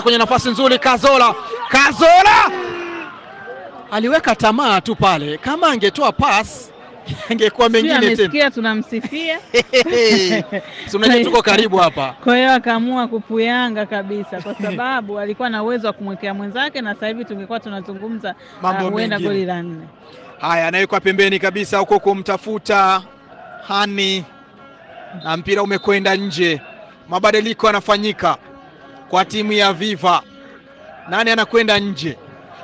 kwenye nafasi nzuri, Kazola, Kazola aliweka tamaa tu pale, kama angetoa pass angekuwa Sio mengine tena. amesikia tunamsifia, Si unajua tuko karibu hapa. kwa hiyo akaamua kupuyanga kabisa, kwa sababu alikuwa na uwezo wa kumwekea mwenzake, na sasa hivi tungekuwa tunazungumza Mambo ah, huenda mengine. goli la nne. Haya, anawekwa pembeni kabisa huko kumtafuta Hani na mpira umekwenda nje. Mabadiliko yanafanyika kwa timu ya Viva. Nani anakwenda nje?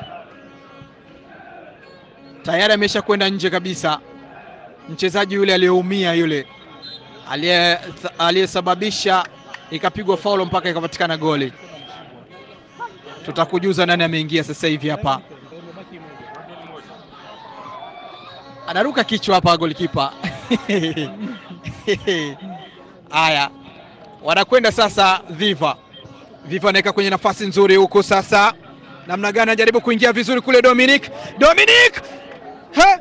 Tayari amesha kwenda nje kabisa, mchezaji yule aliyeumia yule aliye- aliyesababisha ikapigwa faulo mpaka ikapatikana goli. Tutakujuza nani ameingia sasa hivi hapa. anaruka kichwa hapa golikipa. Haya, wanakwenda sasa Viva. Viva anaweka kwenye nafasi nzuri huku sasa, namna gani anajaribu kuingia vizuri kule. Dominic, Dominic, He!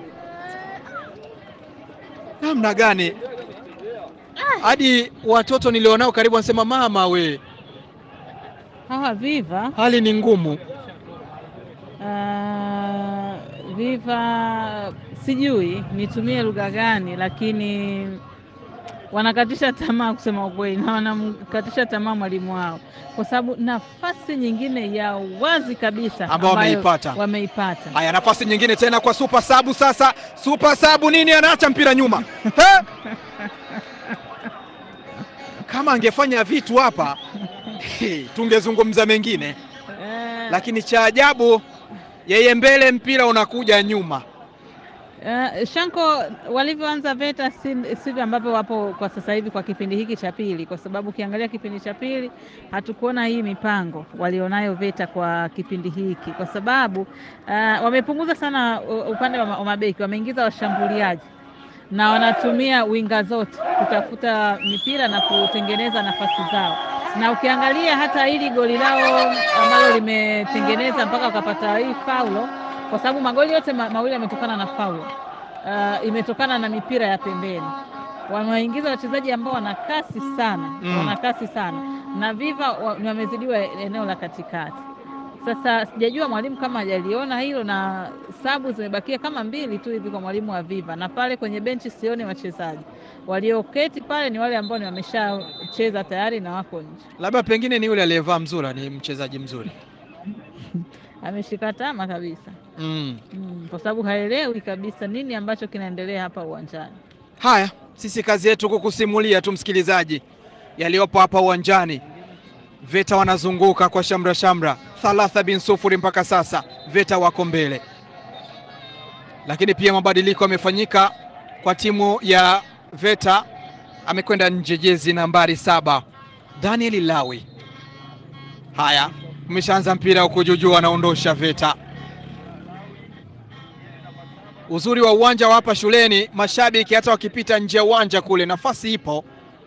namna gani hadi watoto nilionao karibu wanasema mama we, Hawa Viva hali ni ngumu. ah, Viva sijui nitumie lugha gani, lakini wanakatisha tamaa kusema ukweli, na wanamkatisha tamaa mwalimu wao, kwa sababu nafasi nyingine ya wazi kabisa Ambao ambayo wameipata. wameipata. Haya, nafasi nyingine tena kwa Super Sabu. Sasa Super Sabu nini, anaacha mpira nyuma He! Kama angefanya vitu hapa he, tungezungumza mengine, Eh, lakini cha ajabu yeye mbele, mpira unakuja nyuma. Eh, Shanko walivyoanza VETA si- sivyo ambavyo wapo kwa sasa hivi kwa kipindi hiki cha pili, kwa sababu ukiangalia kipindi cha pili hatukuona hii mipango walionayo VETA kwa kipindi hiki, kwa sababu eh, wamepunguza sana u- upande wa ma- wa mabeki, wameingiza washambuliaji na wanatumia winga zote kutafuta mipira na kutengeneza nafasi zao, na ukiangalia hata hili goli lao ambalo limetengeneza mpaka wakapata hii faulo, kwa sababu magoli yote ma, mawili yametokana na faulo uh, imetokana na mipira ya pembeni. Wamewaingiza wachezaji ambao wana kasi sana Mm. wana kasi sana na Viva wa- wamezidiwa eneo la katikati. Sasa sijajua mwalimu kama hajaliona hilo, na sabu zimebakia kama mbili tu hivi kwa mwalimu wa Viva, na pale kwenye benchi sioni wachezaji walioketi pale, ni wale ambao ni wameshacheza tayari na wako nje. Labda pengine ni yule aliyevaa mzura, ni mchezaji mzuri Ameshika tama kabisa mm. mm, kwa sababu haelewi kabisa nini ambacho kinaendelea hapa uwanjani. Haya, sisi kazi yetu kukusimulia tu msikilizaji yaliyopo hapa uwanjani. VETA wanazunguka kwa shamra shamra, thalatha bin sufuri mpaka sasa, VETA wako mbele, lakini pia mabadiliko yamefanyika kwa timu ya VETA. Amekwenda nje jezi nambari saba Daniel Lawi. Haya, umeshaanza mpira huku juujuu, anaondosha VETA. Uzuri wa uwanja wa hapa shuleni, mashabiki hata wakipita nje ya uwanja kule, nafasi ipo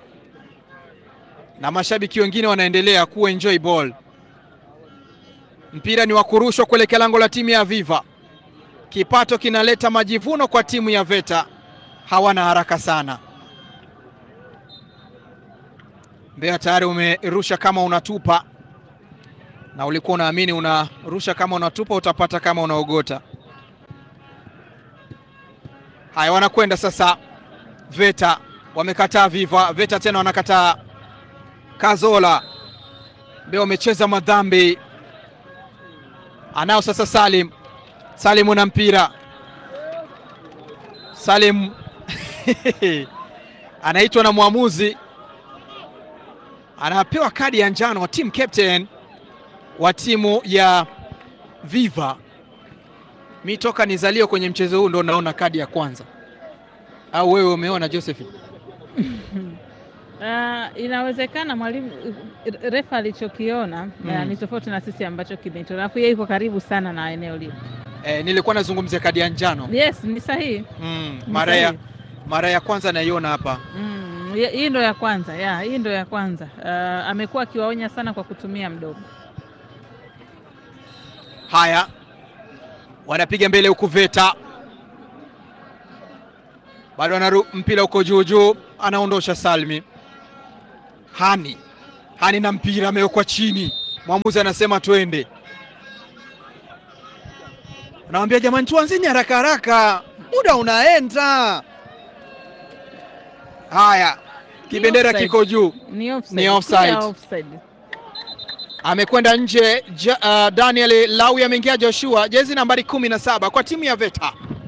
na mashabiki wengine wanaendelea ku enjoy ball. Mpira ni wa kurushwa kuelekea lango la timu ya Viva. Kipato kinaleta majivuno kwa timu ya VETA, hawana haraka sana. Mbeya tayari umerusha kama unatupa, na ulikuwa unaamini unarusha kama unatupa utapata kama unaogota. Haya, wanakwenda sasa. VETA wamekataa Viva, VETA tena wanakataa Kazola. Mbeya wamecheza madhambi, anao sasa Salim. Salim na mpira, Salim anaitwa na mwamuzi, anapewa kadi ya njano, team captain wa timu ya Viva. Mi toka nizaliwe kwenye mchezo huu ndo naona kadi ya kwanza, au wewe umeona Josephine? Uh, inawezekana mwalimu refa alichokiona Mm. uh, ni tofauti na sisi ambacho kimetolewa, alafu yeye yuko karibu sana na eneo lile. Eh, nilikuwa nazungumzia kadi ya njano Yes, ni sahihi mm, Ni mara ya sahihi. mara ya kwanza naiona hapa. mm, ya- hii ndo ya kwanza ya hii ndo ya kwanza. Uh, amekuwa akiwaonya sana kwa kutumia mdomo. Haya, wanapiga mbele huku VETA bado anaru mpira huko juu juu, anaondosha Salmi Hani Hani na mpira amewekwa chini, Mwamuzi anasema twende, anawambia jamani, tuanzeni haraka haraka, muda unaenda. Haya, kibendera offside. kiko juu, Ni offside. Ni offside. Clear offside. amekwenda nje. Ja, uh, Daniel Lawi ameingia Joshua, jezi nambari kumi na saba kwa timu ya VETA.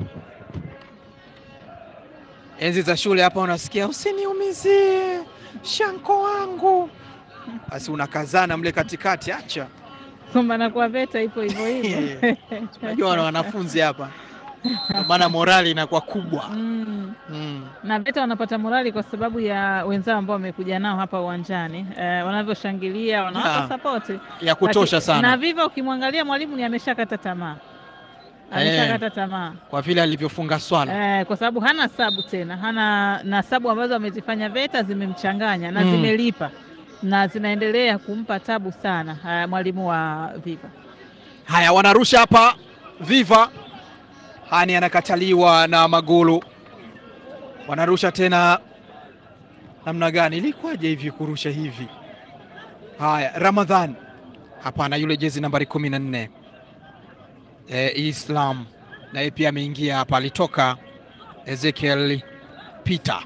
Enzi za shule hapa unasikia usiniumizie shanko wangu, basi unakazana mle katikati, acha Kumbana kwa VETA ipo hivyo hivyo. Unajua wana wanafunzi hapa, Ndio maana morali inakuwa kubwa Mm. mm. na VETA wanapata morali kwa sababu ya wenzao ambao wamekuja nao hapa uwanjani eh, wanavyoshangilia wanawapa Yeah. sapoti ya kutosha Laki- na sana viva, ukimwangalia mwalimu ni ameshakata tamaa, ameshakata tamaa kwa vile alivyofunga swala eh, kwa sababu hana sabu tena, hana na sabu ambazo amezifanya VETA zimemchanganya na Mm. zimelipa na zinaendelea kumpa tabu sana eh, mwalimu wa Viva. Haya, wanarusha hapa Viva. Hani anakataliwa na Magulu, wanarusha tena. Namna gani? Ilikuwaje hivi kurusha hivi? Haya, Ramadhan, hapana, yule jezi nambari kumi na nne e, Islam naye pia ameingia hapa, alitoka Ezekiel Peter.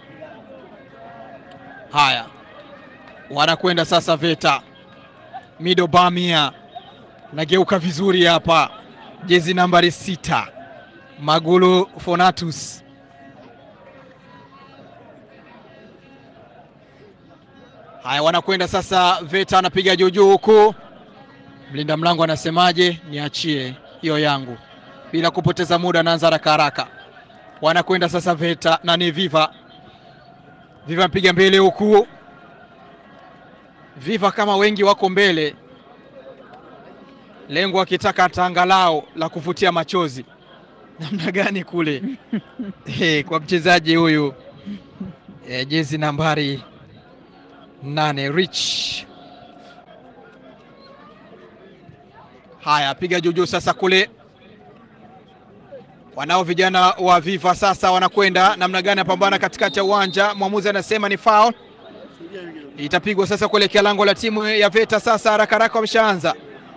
Haya, wanakwenda sasa VETA Mido Bamia nageuka vizuri hapa, jezi nambari sita Magulu Fonatus. Haya, wanakwenda sasa VETA, anapiga juujuu huku, mlinda mlango anasemaje? Niachie hiyo yangu, bila kupoteza muda, anaanza haraka haraka. Wanakwenda sasa VETA na ni Viva. Viva mpiga mbele huku, Viva kama wengi wako mbele lengo akitaka tanga lao la kuvutia machozi namna gani kule hey, kwa mchezaji huyu eh, jezi nambari nane Rich. Haya, piga juujuu sasa kule, wanao vijana wa Viva sasa wanakwenda namna gani, apambana katikati ya uwanja, mwamuzi anasema ni foul, itapigwa sasa kuelekea lango la timu ya VETA. Sasa haraka haraka wameshaanza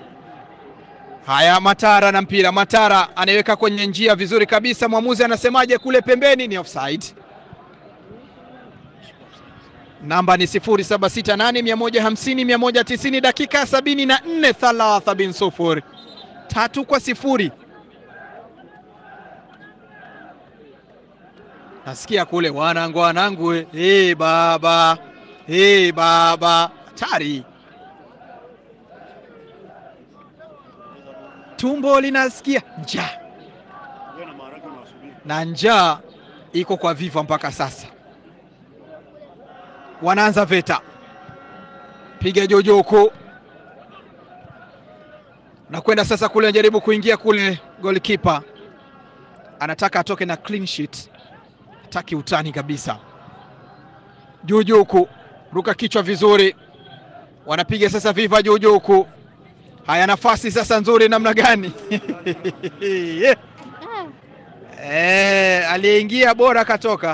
Haya, Matara na mpira. Matara anaiweka kwenye njia vizuri kabisa. Mwamuzi anasemaje kule pembeni? Ni offside. Namba ni 0768 150 190, dakika 74, thalatha bin sufuri, tatu kwa sifuri. Nasikia kule wanangu, wanangu, hey, baba hey, baba, hatari tumbo linasikia njaa na njaa iko kwa Viva mpaka sasa. Wanaanza VETA, piga jojo huku na kwenda sasa kule, anajaribu kuingia kule, goalkeeper anataka atoke na clean sheet, hataki utani kabisa. Juju huku, ruka kichwa vizuri, wanapiga sasa Viva juju huku Haya, nafasi sasa nzuri namna gani? Eh, aliyeingia bora akatoka,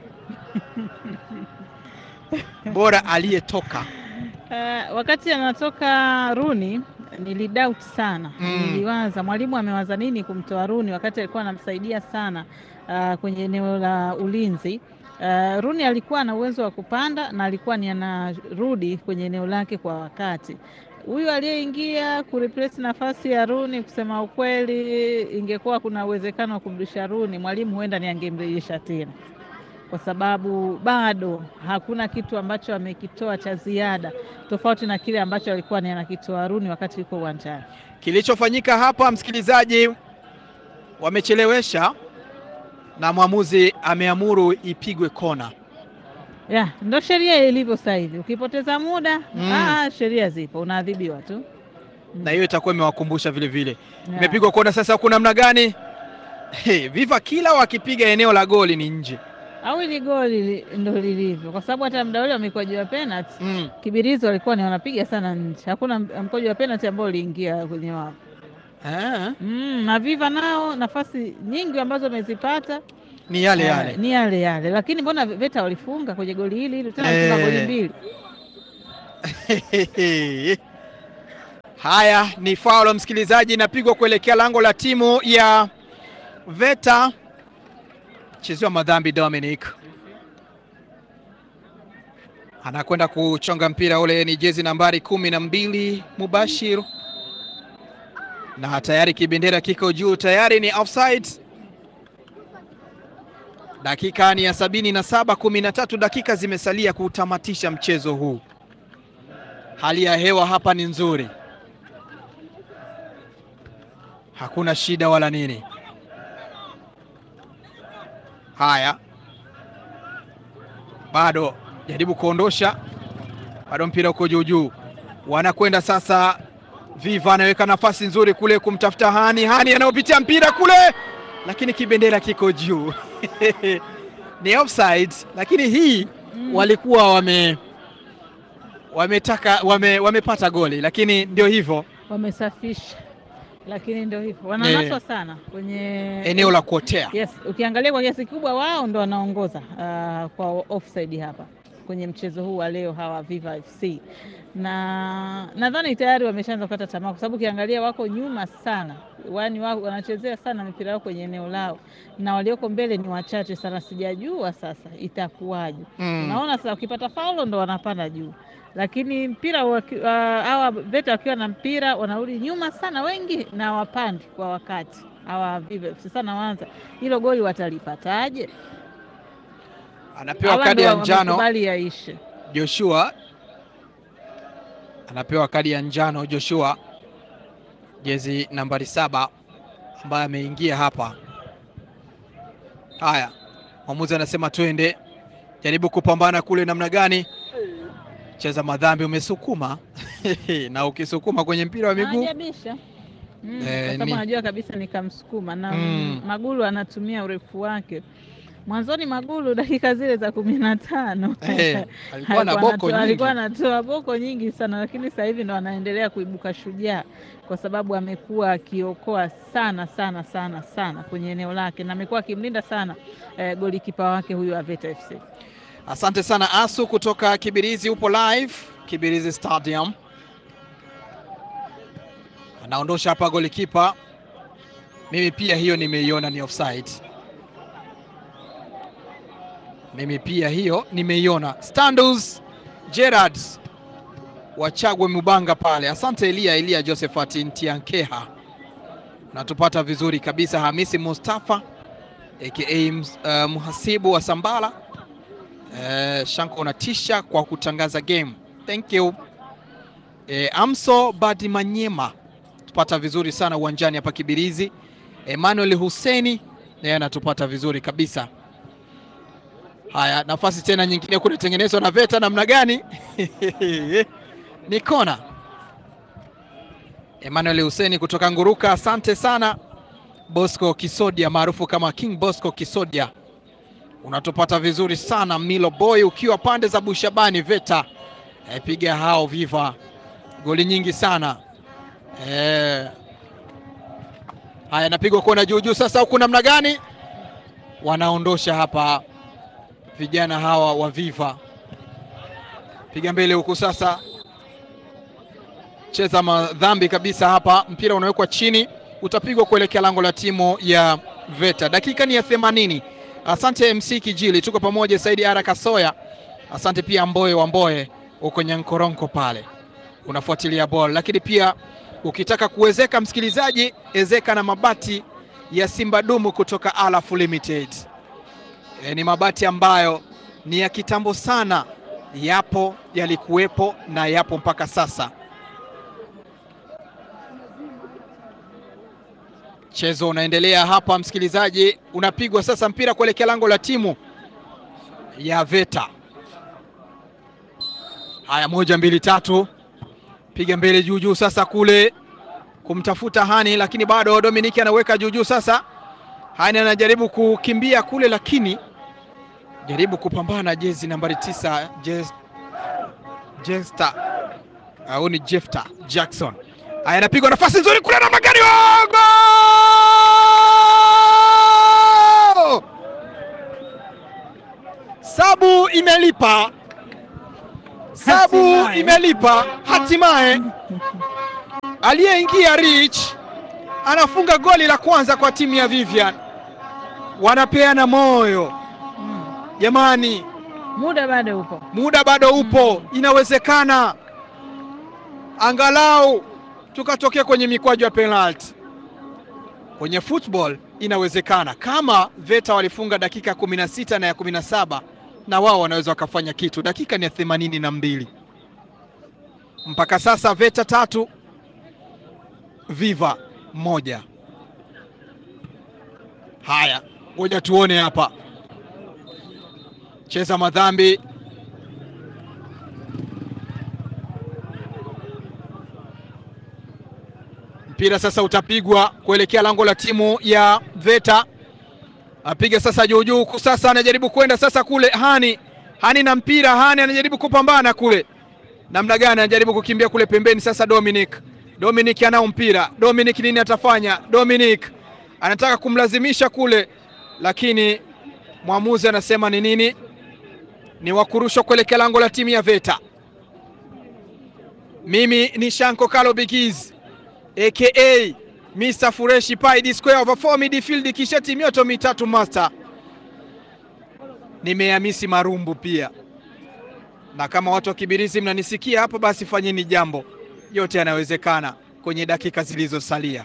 bora aliyetoka. Uh, wakati anatoka Runi nilidoubt sana Mm. niliwaza mwalimu amewaza nini kumtoa Runi wakati alikuwa anamsaidia sana uh, kwenye eneo la ulinzi. Uh, Runi alikuwa na uwezo wa kupanda na alikuwa ni anarudi kwenye eneo lake kwa wakati. Huyu aliyeingia kureplace nafasi ya Runi, kusema ukweli, ingekuwa kuna uwezekano wa kumrudisha Runi, mwalimu huenda ni angemrejesha tena kwa sababu bado hakuna kitu ambacho amekitoa cha ziada tofauti na kile ambacho alikuwa ni anakitoa Runi wakati yuko uwanjani. Kilichofanyika hapa, msikilizaji, wamechelewesha na mwamuzi ameamuru ipigwe kona. Ya, ndo sheria ilivyo sasa hivi. Ukipoteza muda Mm. ah, sheria zipo, unaadhibiwa tu. na hiyo itakuwa imewakumbusha vile vile. Ya. Imepigwa kona sasa, huku namna gani? Hey, Viva kila wakipiga eneo la goli ni nje. Au ili goli li- ndo lilivyo, kwa sababu hata muda ule wa mikwaju ya penalty Mm. Kibirizi walikuwa ni wanapiga sana nje, hakuna m- mkwaju wa penalty ambao uliingia kwenye wavu. Ah, Mm, na Viva nao nafasi nyingi ambazo wamezipata ni yale eh, yale. ni yale yale, lakini mbona VETA walifunga kwenye goli hili hili tena Eh. walifunga goli mbili. Haya, ni faulo msikilizaji, inapigwa kuelekea lango la timu ya Veta. Chezewa madhambi Dominic anakwenda kuchonga mpira ule, ni jezi nambari kumi na mbili Mubashir, na tayari kibendera kiko juu, tayari ni offside. Dakika ni ya sabini na saba, kumi na tatu dakika zimesalia kutamatisha mchezo huu. Hali ya hewa hapa ni nzuri, hakuna shida wala nini. Haya, bado jaribu kuondosha, bado mpira uko juu juu, wanakwenda sasa. Viva anaweka nafasi nzuri kule kumtafuta Hani, Hani anayopitia mpira kule, lakini kibendera kiko juu ni offside, lakini hii Mm. walikuwa wame wametaka wame, wamepata goli, lakini ndio hivyo, Wamesafisha, lakini ndio hivyo, wananaswa sana kwenye eneo la kuotea. Yes, ukiangalia kwa kiasi kikubwa wao ndo wanaongoza uh, kwa offside hapa kwenye mchezo huu wa leo hawa Viva FC, na nadhani tayari wameshaanza kukata tamaa, kwa sababu ukiangalia wako nyuma sana, wani wao wanachezea sana mipira yao kwenye eneo lao, na walioko mbele ni wachache sana. Sijajua sasa itakuwaje. Mm. Unaona sasa, ukipata faulo ndo wanapanda juu, lakini mpira waki- wa- hawa Veta wakiwa na mpira wanarudi nyuma sana wengi, na wapandi kwa wakati hawa Viva FC. Sasa nawaanza hilo goli watalipataje? Anapewa Hawa kadi ndo ya njano wamekubali yaishe. Joshua, anapewa kadi ya njano Joshua, jezi nambari saba ambaye ameingia hapa. Haya, mwamuzi anasema twende, jaribu kupambana kule, namna gani? Cheza madhambi, umesukuma na ukisukuma kwenye mpira wa miguu Anajabisha mm, Eh, kwa sababu ni- anajua kabisa nikamsukuma na Mm. Magulu anatumia urefu wake. Mwanzoni Magulu dakika zile za kumi na tano Eh, alikuwa na Alikuwa boko anatoa- nyingi. alikuwa anatoa boko nyingi sana, lakini sasa hivi ndo anaendelea kuibuka shujaa, kwa sababu amekuwa akiokoa sana sana sana sana kwenye eneo lake na amekuwa akimlinda sana eh, golikipa wake huyu wa Veta FC. Asante sana Asu kutoka Kibirizi, upo live Kibirizi Stadium. Anaondosha hapa golikipa. Mimi pia hiyo nimeiona ni offside. Mimi pia hiyo nimeiona. Standus Gerard Wachagwe Mubanga pale. Asante Elia Elia Josephat Ntiankeha, natupata vizuri kabisa. Hamisi Mustafa aka uh, mhasibu wa Sambala Eh, Shanko unatisha kwa kutangaza game. Thank you. Eh, Amso Badimanyema tupata vizuri sana uwanjani hapa Kibirizi. Emmanuel Huseni naye anatupata vizuri kabisa. Haya, nafasi tena nyingine kunatengenezwa na Veta namna gani? Ni kona. Emmanuel Huseni kutoka Nguruka, asante sana. Bosco Kisodia maarufu kama King Bosco Kisodia unatupata vizuri sana Milo Boy, ukiwa pande za Bushabani Veta. E, piga hao Viva goli nyingi sana e. Haya, napigwa kona juu juu. Sasa huku namna gani wanaondosha hapa vijana hawa wa Viva, piga mbele huku sasa, cheza madhambi kabisa hapa, mpira unawekwa chini, utapigwa kuelekea lango la timu ya Veta. Dakika ni ya themanini. Asante MC Kijili, tuko pamoja. Saidi Ara Kasoya, asante pia Mboye wa Mboye uko Nyankoronko pale unafuatilia ball, lakini pia ukitaka kuwezeka msikilizaji, ezeka na mabati ya Simba Dumu kutoka Alaf Limited. E, ni mabati ambayo ni ya kitambo sana, yapo yalikuwepo na yapo mpaka sasa. Mchezo unaendelea hapa msikilizaji, unapigwa sasa mpira kuelekea lango la timu ya Veta. Haya, moja mbili tatu, piga mbele juu juu, sasa kule kumtafuta Hani, lakini bado Dominiki anaweka juu juu. Sasa Hani anajaribu kukimbia kule, lakini jaribu kupambana na jezi nambari tisa Jes- Jesta au ni Jefta Jackson. Haya, anapigwa nafasi nzuri kule, namna gani! Oh, goal! Sabu imelipa, sabu Hatimaye. imelipa hatimaye. aliyeingia Rich anafunga goli la kwanza kwa timu ya Vivian. Wanapeana moyo Mm. jamani, Muda bado upo. muda bado upo, inawezekana angalau tukatokea kwenye mikwaju ya penalti. Kwenye football inawezekana, kama Veta walifunga dakika ya kumi na sita na ya kumi na saba na wao wanaweza wakafanya kitu. Dakika ni ya themanini na mbili mpaka sasa, Veta tatu Viva moja. Haya, ngoja tuone hapa, cheza madhambi mpira sasa utapigwa kuelekea lango la timu ya Veta. Apiga sasa juu juu, huku sasa anajaribu kwenda sasa kule Hani Hani na mpira Hani anajaribu kupambana kule, namna gani? Anajaribu kukimbia kule pembeni. Sasa Dominic Dominic anao mpira. Dominic nini atafanya? Dominic anataka kumlazimisha kule, lakini mwamuzi anasema ni nini? Ni wakurushwa kuelekea lango la timu ya Veta. Mimi ni Shanko Kalo Bigiz aka Mr Fureshi Pai D square over 4 midfield kisheti mioto mitatu master. Nimehamisi marumbu pia, na kama watu wa Kibirizi mnanisikia hapo, basi fanyeni jambo, yote yanawezekana kwenye dakika zilizosalia.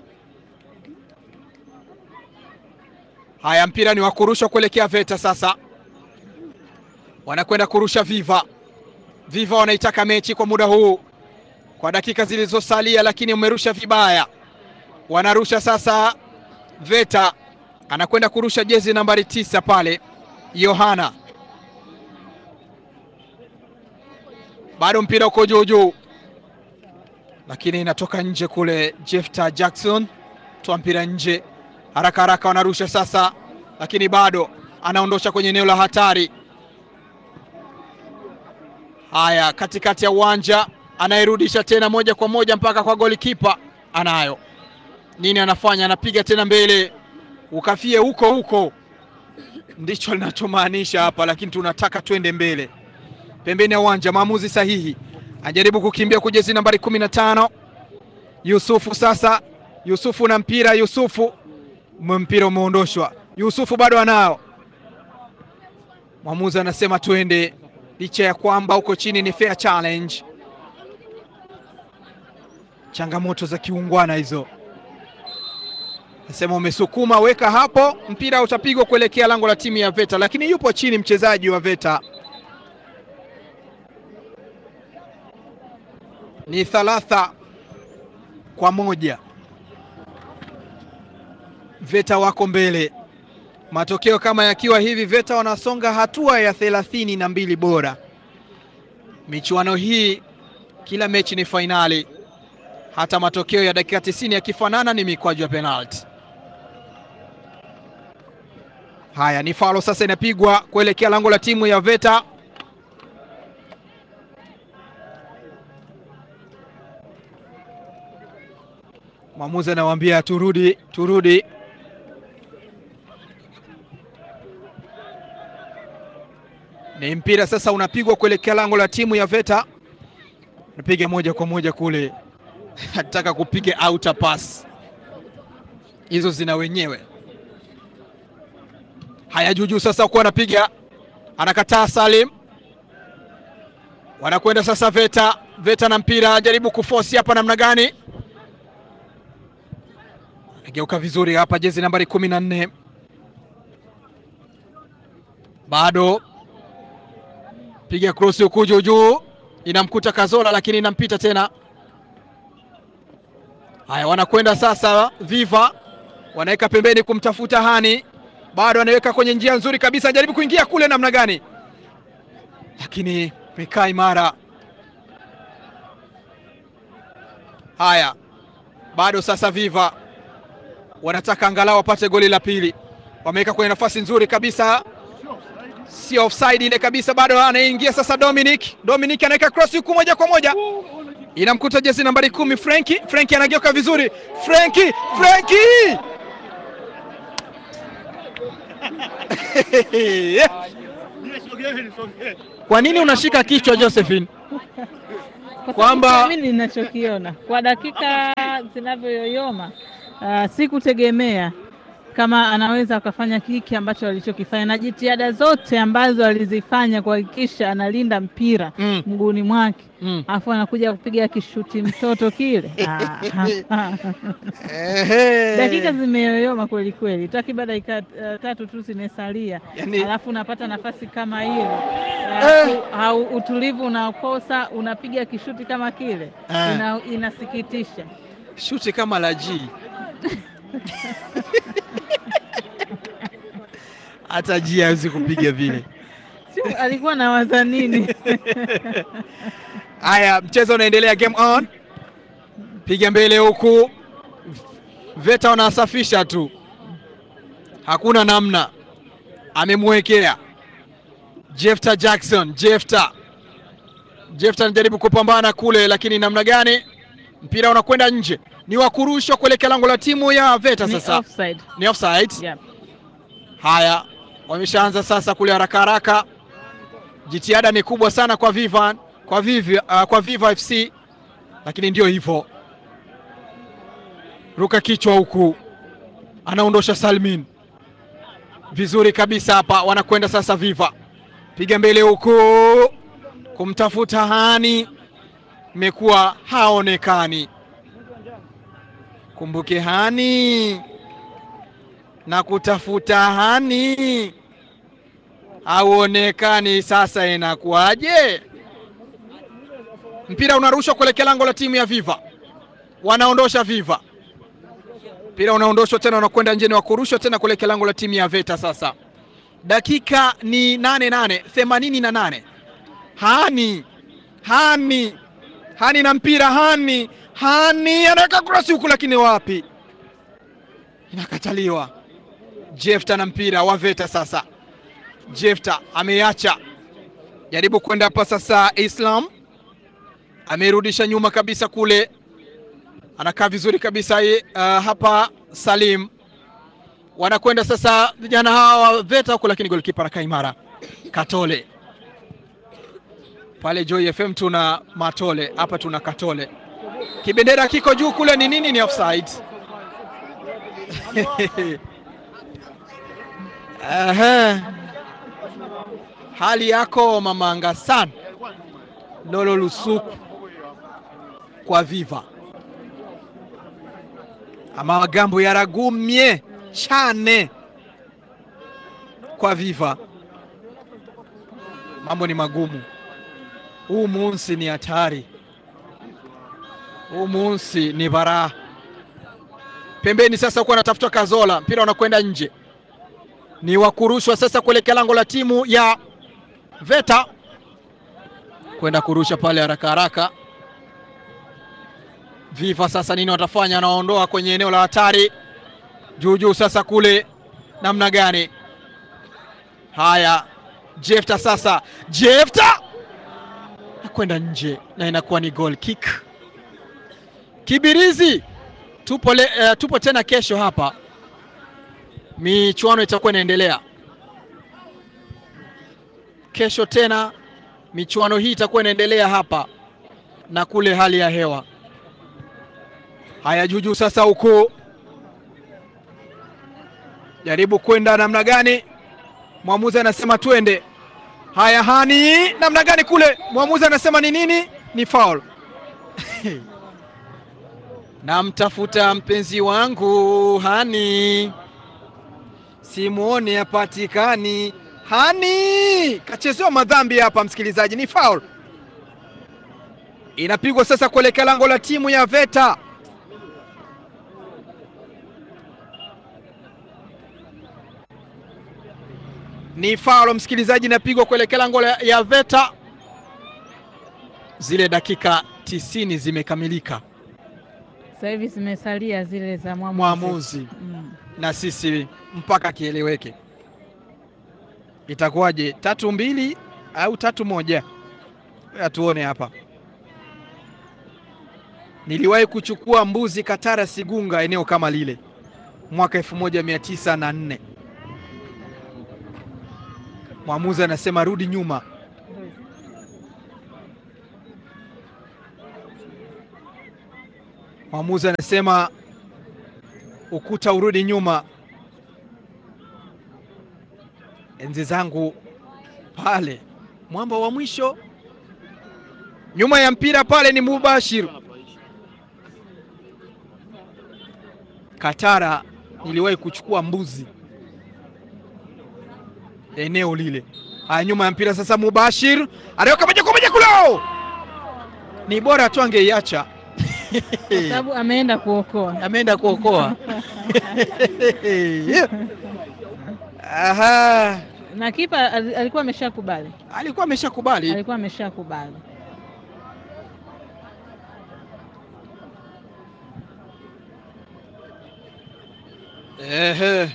Haya, mpira ni wa kurushwa kuelekea Veta. Sasa wanakwenda kurusha Viva. Viva wanaitaka mechi kwa muda huu kwa dakika zilizosalia, lakini umerusha vibaya. Wanarusha sasa, Veta anakwenda kurusha jezi nambari tisa pale, Yohana bado mpira uko juu juu, lakini inatoka nje kule. Jefta Jackson toa mpira nje haraka haraka, wanarusha sasa, lakini bado anaondosha kwenye eneo la hatari. Haya, katikati ya uwanja anayerudisha tena moja kwa moja mpaka kwa golikipa. Anayo nini? Anafanya, anapiga tena mbele, ukafie huko huko, ndicho linachomaanisha hapa, lakini tunataka twende mbele, pembeni ya uwanja. Maamuzi sahihi, anajaribu kukimbia kwa jezi nambari kumi na tano Yusufu. Sasa Yusufu na mpira, Yusufu mpira umeondoshwa, Yusufu bado anao. Mwamuzi anasema twende, licha ya kwamba huko chini ni fair challenge changamoto za kiungwana hizo. Nasema umesukuma, weka hapo, mpira utapigwa kuelekea lango la timu ya Veta, lakini yupo chini mchezaji wa Veta. Ni thalatha kwa moja, Veta wako mbele. Matokeo kama yakiwa hivi, Veta wanasonga hatua ya thelathini na mbili bora. Michuano hii kila mechi ni fainali hata matokeo ya dakika 90 yakifanana ni mikwaju ya penalti. Haya, ni faulo sasa inapigwa kuelekea lango la timu ya Veta. Mwamuzi anawaambia turudi, turudi. Ni mpira sasa unapigwa kuelekea lango la timu ya Veta, napiga moja kwa moja kule Nataka kupiga outer pass hizo zina wenyewe. Haya, juujuu sasa kuwa anapiga, anakataa Salim, wanakwenda sasa Veta. Veta na mpira, jaribu kuforce hapa, namna gani? Ageuka vizuri hapa, jezi nambari kumi na nne bado piga krosi huku juu juu, inamkuta Kazola lakini inampita tena. Haya, wanakwenda sasa Viva, wanaweka pembeni kumtafuta Hani, bado anaweka kwenye njia nzuri kabisa, jaribu kuingia kule, namna gani, lakini mekaa imara. Haya, bado sasa Viva wanataka angalau wapate goli la pili, wameweka kwenye nafasi nzuri kabisa, sio offside ile kabisa, bado anaingia sasa Dominic. Dominic anaweka cross huku moja kwa moja inamkuta jezi nambari kumi Frenki. Frenki anageuka vizuri, Frenki, Frenki kwa nini unashika kichwa Josephine? Kwa Kwamba- sababu mimi ninachokiona kwa dakika namna zinavyoyoyoma, uh, sikutegemea kama anaweza akafanya hiki ambacho alichokifanya na jitihada zote ambazo alizifanya kuhakikisha analinda mpira Mm. mguuni mwake, Mm. alafu anakuja kupiga kishuti mtoto kile. Ah, Ehe. dakika zimeyoyoma kweli kweli, takriban dakika uh, tatu tu zimesalia, Yaani- alafu unapata nafasi kama ile Eh. alafu au utulivu unakosa, unapiga kishuti kama kile Eh. ina, inasikitisha. shuti kama la G hata G hawezi kupiga vile. Si alikuwa nawaza nini? Haya, mchezo unaendelea, game on, piga mbele huku, Veta wanasafisha tu, hakuna namna, amemwekea Jefta Jackson. Jefta Jefta anajaribu kupambana kule, lakini namna gani? Mpira unakwenda nje, ni wa kurushwa kuelekea lango la timu ya Veta. Ni Sasa offside. ni offside. Yep. Haya, wameshaanza sasa kule haraka haraka. Jitihada ni kubwa sana kwa Vivan, kwa Viva, uh, kwa Viva FC, lakini ndio hivyo, ruka kichwa huku, anaondosha Salmin vizuri kabisa hapa. Wanakwenda sasa Viva, piga mbele huku, kumtafuta Hani, imekuwa haonekani. Kumbuke Hani na kutafuta Hani hauonekani. Sasa inakuwaje? Mpira unarushwa kuelekea lango la timu ya Viva, wanaondosha Viva, mpira unaondoshwa tena, unakwenda nje, ni wa kurushwa tena kuelekea lango la timu ya Veta. Sasa dakika ni nane nane themanini na nane Hani Hani Hani na mpira Hani Hani anaweka krosi huku, lakini wapi, inakataliwa. Jefta na mpira wa Veta sasa. Jefta ameacha jaribu kwenda hapa sasa. Islam amerudisha nyuma kabisa kule, anakaa vizuri kabisa uh, hapa Salim wanakwenda sasa vijana hawa wa Veta huku, lakini golikipa anakaa imara. Katole pale Joy FM tuna Matole, hapa tuna Katole. Kibendera kiko juu kule, ni nini? Ni offside. Aha. Hali yako mamanga sana Lolo Lusuku kwa Viva amagambo yaragumye cyane kwa Viva, mambo ni magumu. Huu munsi ni hatari, huu munsi ni baraa. Pembeni sasa huko anatafuta Kazola, mpira unakwenda nje ni wa kurushwa sasa kuelekea lango la timu ya Veta kwenda kurusha pale haraka haraka. Viva sasa nini watafanya? Anaondoa kwenye eneo la hatari juu juu, sasa kule namna gani? Haya, Jefta sasa, Jefta nakwenda nje na inakuwa ni goal kick. Kibirizi tupo, le, uh, tupo tena kesho hapa michuano itakuwa inaendelea kesho tena, michuano hii itakuwa inaendelea hapa na kule. Hali ya hewa haya juujuu sasa, huku jaribu kwenda namna gani? Mwamuzi anasema twende. Haya, Hani namna gani kule? Mwamuzi anasema ni nini? Ni foul. Namtafuta mpenzi wangu Hani simuone hapatikani. Hani kachezewa madhambi hapa, msikilizaji, ni foul inapigwa sasa kuelekea lango la timu ya Veta. Ni foul msikilizaji, inapigwa kuelekea lango ya Veta. Zile dakika tisini zimekamilika, Sasa hivi zimesalia zile za mwamuzi, mwamuzi Mm. na sisi mpaka kieleweke itakuwaje, tatu mbili au tatu moja? Tuone hapa. Niliwahi kuchukua mbuzi Katara Sigunga, eneo kama lile mwaka elfu moja mia tisa na nne. Mwamuzi anasema rudi nyuma. Mwamuzi anasema ukuta urudi nyuma. Enzi zangu pale, mwamba wa mwisho nyuma ya mpira pale ni Mubashir Katara. Niliwahi kuchukua mbuzi eneo lile. Haya, nyuma ya mpira sasa, Mubashir anaweka moja kwa moja kulo, ni bora tu angeiacha kwa sababu ameenda kuokoa. ameenda kuokoa. Aha, Na kipa al- alikuwa ameshakubali, alikuwa ameshakubali. alikuwa ameshakubali. Ehe.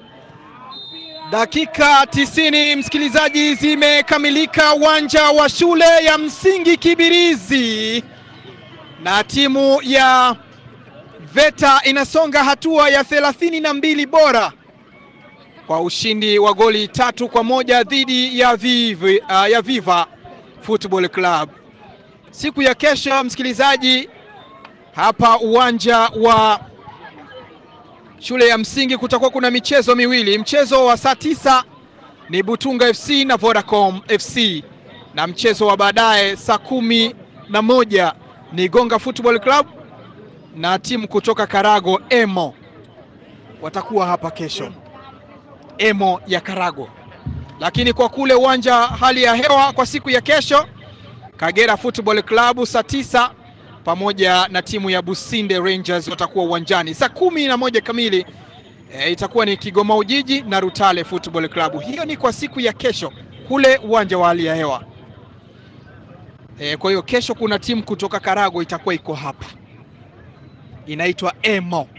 Dakika tisini msikilizaji, zimekamilika uwanja wa shule ya msingi Kibirizi, na timu ya VETA inasonga hatua ya thelathini na mbili bora kwa ushindi wa goli tatu kwa moja dhidi ya Vivi, uh, ya Viva Football Club. Siku ya kesho msikilizaji, hapa uwanja wa shule ya msingi kutakuwa kuna michezo miwili. Mchezo wa saa tisa ni Butunga FC na Vodacom FC, na mchezo wa baadaye saa kumi na moja ni Gonga Football Club na timu kutoka Karago Emo watakuwa hapa kesho, Emo ya Karago. Lakini kwa kule uwanja hali ya hewa kwa siku ya kesho, Kagera Football Club saa tisa pamoja na timu ya Businde Rangers watakuwa uwanjani saa kumi na moja kamili. E, itakuwa ni Kigoma Ujiji na Rutale Football Club. Hiyo ni kwa siku ya kesho kule uwanja wa hali ya hewa. E, kwa hiyo kesho kuna timu kutoka Karago itakuwa iko hapa, inaitwa Emo.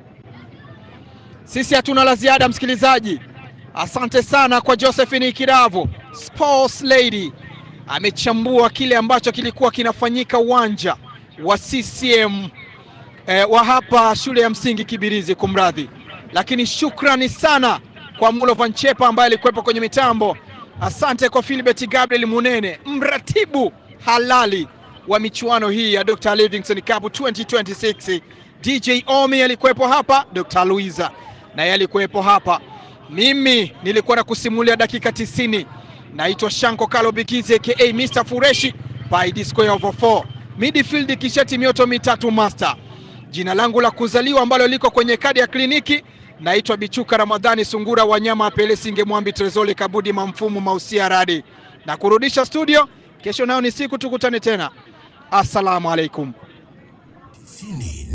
Sisi hatuna la ziada msikilizaji, asante sana kwa Josephine Kiravo, Sports Lady amechambua kile ambacho kilikuwa kinafanyika uwanja wa CCM eh, wa hapa shule ya msingi Kibirizi, kumradhi. Lakini shukrani sana kwa Mulovan Chepa ambaye alikuwepo kwenye mitambo. Asante kwa Philbert Gabriel Munene, mratibu halali wa michuano hii ya Dr. Livingstone Cup 2026. DJ Omi alikuwepo hapa, Dr. Luiza naye alikuwepo hapa. Mimi nilikuwa na kusimulia dakika 90. Naitwa Shanko Kalo Bikizi aka Mr. Fureshi by the square over 4 midfield kisheti mioto mitatu master. Jina langu la kuzaliwa ambalo liko kwenye kadi ya kliniki naitwa Bichuka Ramadhani Sungura Wanyama Pele Singe Mwambi Trezoli Kabudi Mamfumu Mausia Radi na kurudisha studio. Kesho nayo ni siku, tukutane tena. Assalamu alaikum.